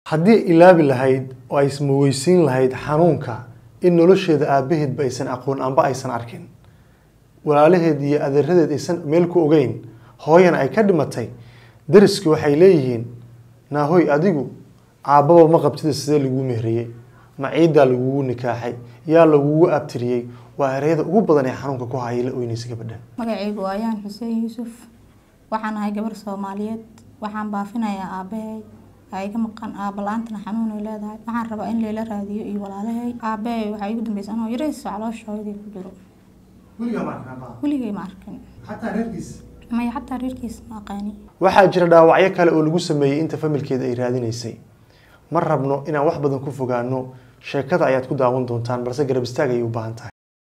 haddii ilaabi lahayd oo ay ismaweysiin lahayd xanuunka in nolosheeda aabaheedba aysan aqoon amba aysan arkin walaalaheed iyo adeeradeed aysan meel ku ogeyn hooyana ay ka dhimatay dariski waxay leeyihiin naahoy adigu aabbaba ma qabtida sidee laguu mehriyey ma ciiddaa lagugu nikaaxay yaa lagugu abtiriyey waa ereyada ugu badan ee xanuunka ku haya la oynaysa gabadhan magacaygu waa ayaan xuseen yuusuf waxaan ahay gabar soomaaliyeed waxaan baafinayaa aabahay aa iga maqan aaba la-aantana xanuun ay leedahay waxaan rabaa in layla raadiyo iyo walaalahay aabahay waxaa igu dambeysay anoo yarayso caloosha hooyadii ku jiro weligay ma arkin maya xataa reerkiisa ma aqaani waxaa jira dhaawacyo kale oo lagu sameeyey inta familkeeda ay raadinaysay ma rabno inaan wax badan ku fogaano sheekada ayaad ku daawan doontaan balse garab istaag ayay u baahan tahay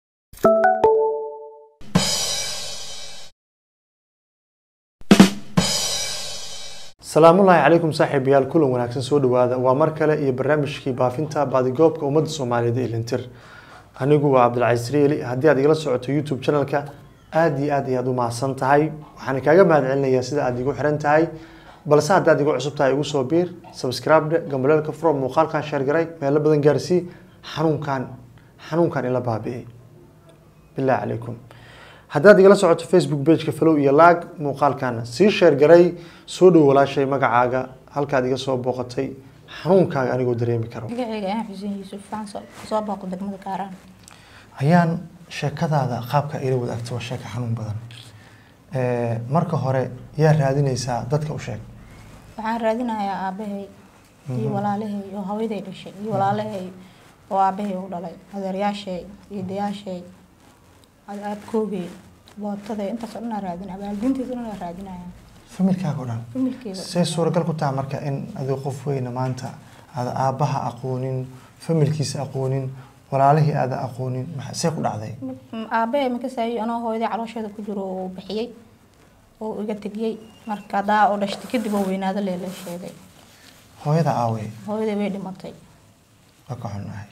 salaamullaahi calaykum saaxiibayaal kulan wanaagsan soo dhawaada waa mar kale iyo barnaamijkii baafinta baadigoobka ummadda soomaaliyeed ee lintir anigu waa cabdilcaziis reeli haddii aad igala socoto youtube channelka aada iyo aad ayaad u mahadsan tahay waxaan kaaga mahad celinayaa sida aad igu xiran tahay balse haddaad igu cusub tahay igu soo biir subscribe gambaleelka furo muuqaalkan sheergaray meelo badan gaarsii xanuunkan xanuunkan ila baabi'ay bilaahi calaykum haddaad igala socoto facebook pageka falow iyo laag muuqaalkan sii sheergaray soo dhow walaashay magacaaga halkaad iga soo booqatay xanuunkaaga anigoo dareemi karo magacayga ayaan xuseen yuusuf waxaan soo soo booqo degmada kaaraan ayaan sheekadaada qaabka ila wadaagta waa sheeka xanuun badan marka hore yaa raadinaysaa dadka u sheeg waxaan raadinayaa aabahay iyo walaalahay oo hooyaday dhashay iyo walaalahay oo aabahay u dhalay adeeryaashay iyo dayaashay aabkoogay bootaday intaas oo dhan aan raadinaya waalidiintiisa o dhan aan raadinaya familkaaga o dhan familkeeda see suuragal ku taha marka in adigo qof weyna maanta aada aabbaha aqoonin familkiisa aqoonin walaalihii aada aqoonin maxa- see ku dhacday aabahay makasaayo anoo hooyaday caloosheeda ku jiro uu bixiyey oo iga tegiyey marka daa oo dhashtay kadib oo weynaado leela sheegay hooyada aawey hooyaday way dhimatay waa ka xunnahay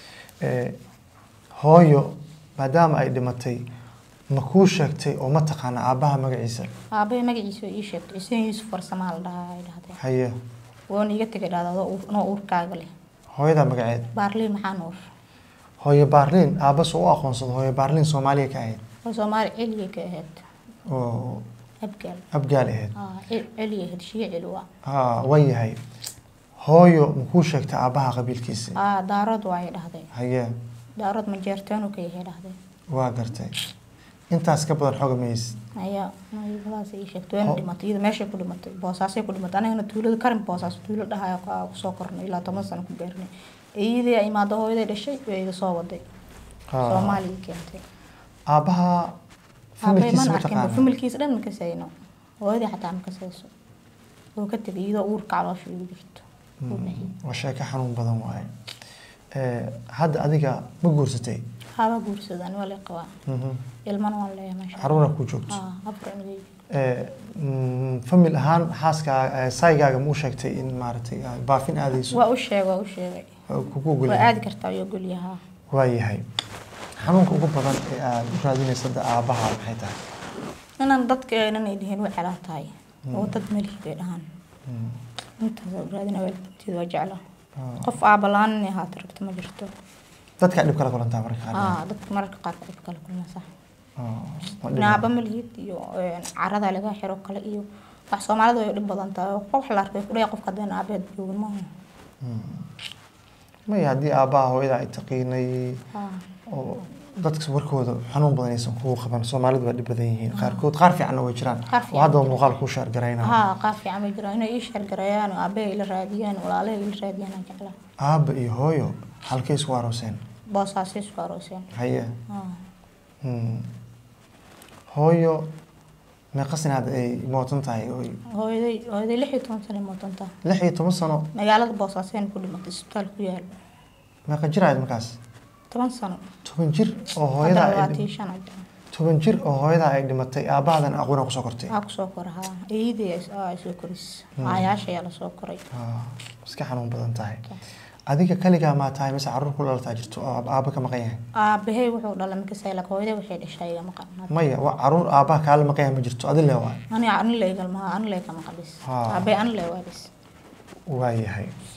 hooyo maadaama ay dhimatay ma kuu sheegtay oo ma taqaana aabbaha magaciisa aabahay magaciisa oo ii sheegtay xuseen yuusuf farsamaa la dhahaa ay dhahday haye woona iga tegay dhahda anoo uurkaaga leh hooyada magaceed baarliin maxaa nuur hooyo baarliin aabbasu u aqoonsado hooyo baarliin soomaaliya ka ahayd oo soomaali celigay ka ahayd oo abgaal abgaal ahayd aa celi ahayd shiye celi waa haa waa yahay hooyo ma kuu sheegtay aabbaha qabiilkiisa aa daarood waa ay dhahday haye daarood majeerteenu ka yahay dhahday waa gartay intaas ka badan xoga mays ayaa nabadaas ii sheegtay wayna dhimatay iyada meeshay ku dhimatay boosaasay ku dhimatay anigana tuulada karin boosaas tuulo dhahaya kaa kusoo kornay ilaa toban sano ku gaarnay iyadii ay imaado hooyaday dhashay way iga soo waday soomaaliya keentay aabbaha aabay familkiisa man ma arkin taqaana familkiisa dhan ma kasayno hooyadii xataa ma kasayso oo ka tegay iyadoo uurka caloosha igu jirto uu bixiyey waa sheeko xanuun badan waaye hadda adiga ma guursatay haba guursadaan waa lay qabaa Mhm. ilmana waan leeyahay maasha caruura ku joogto aa afar inagay famil ahaan xaaska saygaaga ma u sheegtay in maaragtay aad baafin aadayso waa u sheegay waa u sheegay oo kugu waa ogolyahay aadi kartaa iyo golyahaa waayahay xanuunka ugu badan ee aad u raadinaysa hadda aabbaha maxay tahay inaan dadka aynan ay dhihin way celaa tahay oo dad malihid ay dhahaan intaas u raadina waalidinteeda waa jeclaa Ah. qof aaba la-aan inay ahaato rabto ma jirto dadka dhib kala kulantaa marka qaar aa dadka mararka qaarka dhib kala kulmasa Ah, waa dhib. naaba malihid iyo een, carada laga xiro kale iyo wax soomaalida way dhib badan tahay oo qof la arkay kudhaya qofka haddeen aabeed joogin maaha maya haddii aabbaha hooyada ay taqiinay aa oo dadka warkooda xanuun badan aysan kugu qaban soomaalidu waa dhib badan yihiin qaarkood qaar fiicanna way jiraan Qaar oo fiican haddaba jira. muuqaal kuu shaargaraynaa haa qaar fiican bay jiraan inay ii sheergareeyaan oo aabahay ila raadiyaan walaalahay ila raadiyaan aan jeclaa aabba iyo hooyo halkay isku arooseen boosaasay isku arooseen haye aa Hmm. hooyo meeqa sanaad ay mootan tahay oy hooyaday hooyaday lix iyo toban sano mootantaa lix iyo toban sano magaalada boosaasen ku dhimatay isbitaal ku yaal meeqa jir ahayd markaas toban sano toban jir oo hooyada haddana ay labaatan dhim- iyo shan ajira toban jir oo hooyada ay dhimatay aabbahadan aqoona kusoo kortay waxaa kusoo kora haa eeyadii ay soo koris aayaasha ayaa lasoo koray Ah, iska xanuun badan tahay adiga kaligaa maa tahay mise carruur ku dhalataa jirto oo aab- aabba ka maqan yahay aabahey wuxuu dhalay makasay lak hooyaday waxay dhashay iga maqan maya waa carruur aabbaha kaala maqan yahay ma jirto adi le waa ani ani la igalmaha ani la iga maqan bis Ah. aabay ani la waa bis waayahay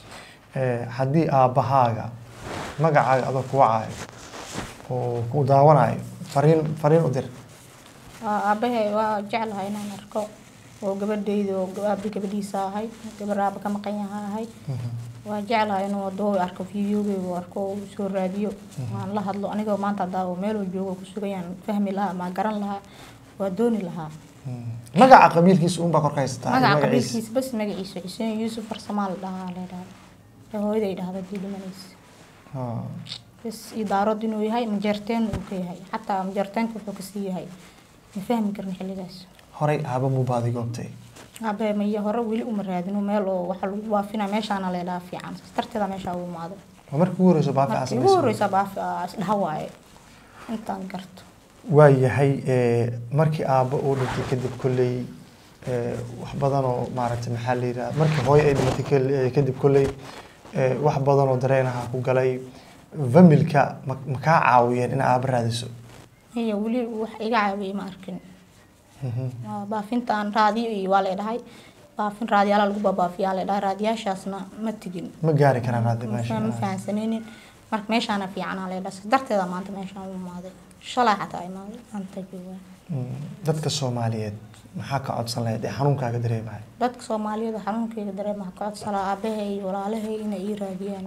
eh, haddii aabbahaaga magacaaga adoo ku wacaayo oo ku daawanayo fariin fariin u dir waa aabahay waa jeclahay inaan arko oo gabadhayda oo aabe gabadhiisa ahay gabar aaba ka maqan yaha ahay waa jeclahay inuu wadoo arko videogeyga uu arko oo soo raadiyo aan la hadlo anigoo maanta hadaa oo meel uu joogo ku sugayaan fahmi lahaa ama garan lahaa waa dooni lahaa magaca qabiilkiisa unbaa kor ka haysataa magaca magaciisa qabiilkiisa bas magaciisa xuseen yuusuf farsamaa la dhahaa la dhahda ee hooyaday dhahda dii dhimanaysa Ah, bas iyo daarood inuu yahay majeerteen uu ka yahay xataa majeerteenka wuxuu kasii yahay ma fahmi karin xilligaas horay aaba muu baadi goobtay abe maya hore weli uma raadino meel oo waxa lagu baafina meeshaana leedhaha fiican saas darteeda meesha u imaado waa markii ugu horeyso baafi markii ugu casamaysa horeysa baafi aa isdhaha waaye intaan garto waa yahay eh, markii aabba uu dhintay kadib kolley eh, wax badan oo maaragtay maxaa la yidhaha markii hooyo ay dhimatay kal- eh, kadib kolley eh, wax badan oo dareenaha ku galay familka ma ma kaa caawiyeen in aabba raadiso iyo weli wax iga caawiyey ma arkin Mhm. Waa baafintaan raadiyo iyo waa leedhahay baafin raadiyaala lagu babaafiyaa leedhahay raadiyaashaasna ma tegin ma gaari karaan hadda ma meesha ma fahansanaynin marka meeshaana fiicanaa leedhahay saas darteeda maanta meeshaan u imaaday shalay xataa imaaday maanta joogaa Mm, dadka soomaaliyeed maxaa ka codsan lahayd ee xanuunkaaga dareemaya dadka soomaaliyeed xanuunkeyga dareemaha ka codsalaa aabahay iyo walaalahay inay ii raadiyaan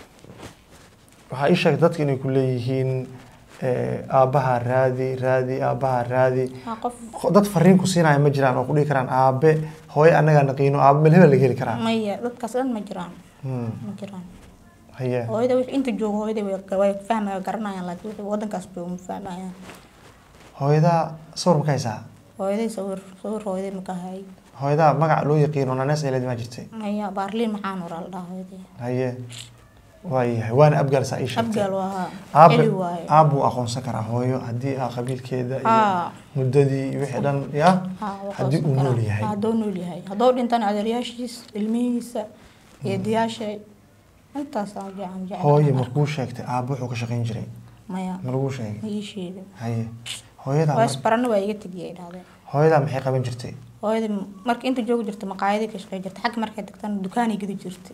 waxaa ii sheegay dadka inay ku leeyihiin eh, aabbaha raadi raadi aabbaha raadi waa qof Qo- dad fariin ku siinaya ma jiraan oo ku dhihi karaan aabe hooyo annagaa naqiino aabe meel hebel laga heli karaa maya dadkaas dhan ma jiraan Hmm, ma jiraan haye hooyada wixii inta joogo hooyada way way fahmaya garanayaan laakiin wixii wadankaas bay uma fahmayaan hooyadaa sawir ma ka haysaa hooyaday sawir sawir hooyaday ma ka hayay hooyadaa magac loo yaqiino nanees ay leed maa jirtay maya baarliin maxaan waraa la dhahaa hooyaday haye waayahay waana abgaal saa ii sheegtay abgaal waa haa aabe celi waaye aabbuu aqoonsan karaa hooyo haddii aa qabiilkeeda iyo haa muddadii iyo wixii dhan ya haa waa haddii uu qabsan nool karaa. yahay hadduu nool yahay hadduu dhintana adeeryaashiis ilmihiisa eedayaashay intaasaan jecel jecel hooyo markuu sheegtay aabbo wuxuu ka shaqayn jiray maya ma laguu sheegay ma ii sheegin haye hooyadaa waa mar- isbarana waa iga tegiyay dhahdeen hooyadaa maxay qaban jirtay hooyada marka inta joogi jirta maqaayaday ka shaqey jirta xagga markay tagtana dukaanay gedi jirtay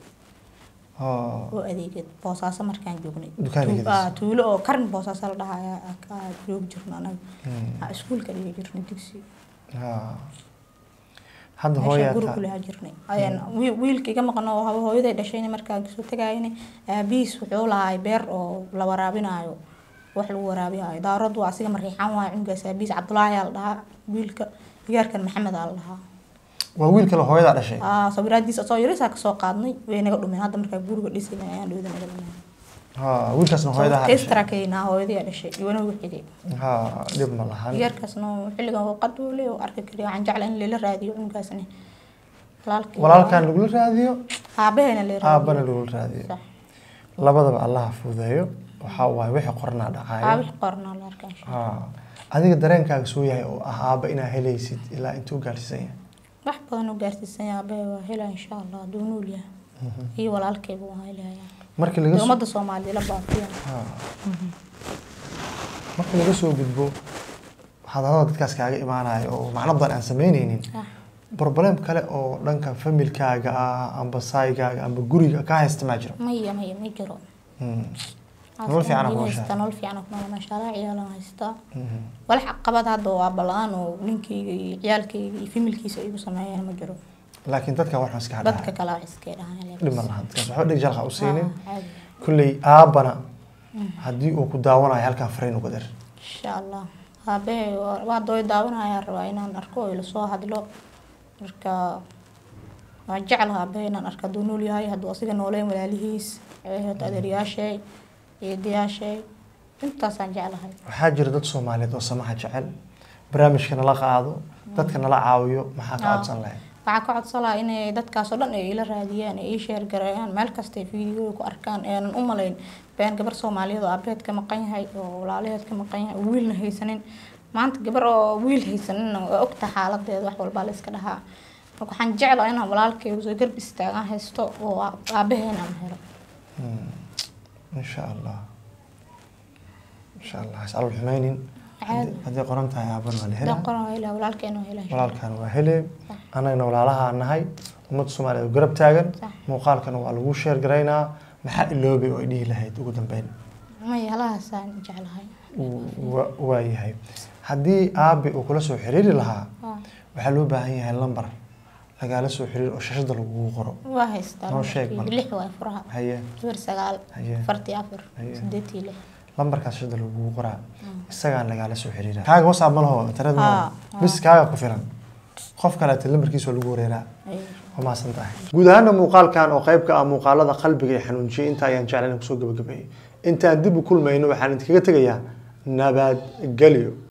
oo oo adeegad boosaaso markaan joognay Dukaan Tu- gedis. aa, tuulo oo karin boosaaso la dhahaya aa joogi jirna anaga Hmm, aa iskuulka dhigi jirnay dugsi haa. hadda meesha hooyaa guri taa- ku lahaa jirnay ayaan wiil- wiilka iga maqan oo haba hooyaday dhashayna markaan kasoo tagayna aabihiis wuxuu lahaay beer oo la waraabinayo wax lagu waraabiyayo daarood waa asiga mariixaan waayo cunugaas aabihiis cabdulaahi aa la dhahaa wiilka digaarkan maxamed aa la dhahaa waa wiil kale hooyadaa dhashay aa sawiraadiisa soo yarisaa kasoo qaadnay way naga dhumeen hadda markaa guriga dhisayna ayaan dhowda naga dhumeen haa wiilkaasna hooyadaa dhashay testrakayna hooyadii aa dhashay iwana ugu xigay haa dhib ma lahan digaarkaasna xilligan waa qaduule oo arki kariya waxaan jeclaa in lala raadiyo cunugaasna walaalkii walaalkan lagula raadiyo aabahayna la aabana lagula raadiyo sax labadaba allaha fududeeyo waxaa waaye wixii qornaa dhacayo aabih qornaa la arkaa insha haa adiga dareenkaaga soo yahay oo ah aaba inaa helaysid ilaa intuu gaarsiisan yahay wax badan u gaarsiisan yahay aabbahay waa helaa insha allah hadduu nool yahay iyo walaalkayba waa helayaa markii laga dee soo ummadda soomaaliya la baafiya haa. markii laga soo gudbo hadallada dadkaas kaaga imaanayo oo macno badan aan samaynaynin Ah, problem kale oo dhanka familkaaga ah amba saygaaga amba guriga ka haysta maa jiro maya maya ma jiro Hmm. Nolol fiican aa ku haystaa nooshahay. nolol fiican aa ku nool maasha allah ciyaalan haystaa Mhm. walax caqabad hadda oo aabala-aan oo ninkayga iyo ciyaalkayga iyo familkiisa igu sameeyaan ma jiro laakiin dadka waxaan iska dadka hadhaa kale wax iskay dhahaan dhib ma lahan dadkaas waxba dhig jalqa u siinin Ah, caadi. kulley aabana haddii uu ku daawanayo halkan fariin uga dir insha allah aabahay waa- waa dooy daawanaya rabaa inaan arko oo ila soo hadlo marka waan jeclaha aabahay inaan arko hadduu nool yahay hadduu asiga nooleyn walaalihiis eeheed adeeryaashay eedayaashay intaasaan jeclahay waxaa jira dad soomaaliyeed oo samaha jecel barnaamijka nala qaado dadka nala caawiyo maxaa ka Ah. codsan lahayd waxaa ka codsalaha inay dadkaasoo dhan ay ila raadiyaan ay ii sheer gareeyaan meel kasta ay fiidiyooda ku arkaan aanan u malayn been gabar soomaaliyeed oo aabaheed ka maqan yahay oo walaalaheed ka maqan yahay oo wiilna haysanin maanta gabar oo wiil haysaninna waa ogta xaaladeeda wax walbaa la iska dhahaa marka waxaan jeclaa inaan walaalkayga soo garb istaagaan haysto oo aabaheena aan helo insha allah insha allah has alal xumaynin caadi hadday qoran tahay aabana waa la helaa haddaan qoran waa helaa walaalkeena waa helaa walaalkan waa hele annagana walaalaha nahay ummadda soomaaliyeed oo garab taagan Sax. muuqaalkana waa lagu sheer garaynaa maxaa iloobay oo ay dhihi lahayd ugu dambeyn maya halahaasaan jeclahay Wa- waa yahay haddii aabe uu kula soo xiriiri lahaa Waa- waxaa loo baahan yahay lambar lagaala soo xiriir oo shashada lagugu qoro waa haystaa Noo sheeg lambarkeyga. bal. lix waa furaha haye eber sagaal haye afartii afar Haye. sideetii lix lambarkaas shashada lagugu qoraa isagaan lagaala soo xiriira kaaga whatsapp ma laho internet ma laho Haa, bis kaaga ku filan qof kaleeta lambarkiisa waa lagu wareeraa Ay. waa mahadsan tahay guud ahaana muuqaalkan oo qayb ka ah muuqaalada qalbiga ee xanuunjiyay inta ayaan jeclan kusoo gabagabeeyey intaan dib u kulmayno waxaan idinkaga tegayaa nabadgelyo